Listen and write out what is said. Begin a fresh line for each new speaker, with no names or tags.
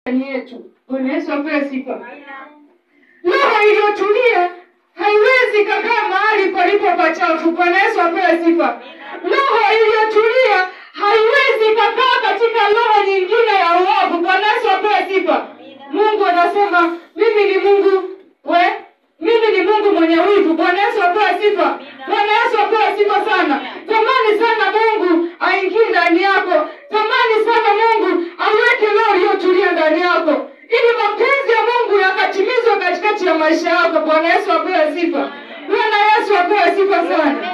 ndani yetu. Bwana Yesu apewe sifa. Roho iliyotulia haiwezi kakaa mahali palipo pachafu. Bwana Yesu apewe sifa. Roho iliyotulia haiwezi kakaa katika roho nyingine ya uovu. Bwana Yesu apewe sifa. Mungu anasema mimi ni Mungu we mimi ni Mungu mwenye wivu. Bwana Yesu apewe sifa. Bwana Yesu apewe sifa sana. Tamani sana Mungu aingie ndani yako. Tamani sana Mungu aweke roho iliyotulia ndani yako, ili mapenzi ya Mungu yakatimizwe katikati ya maisha yako. Bwana Yesu apewe sifa. Bwana Yesu apewe sifa sana.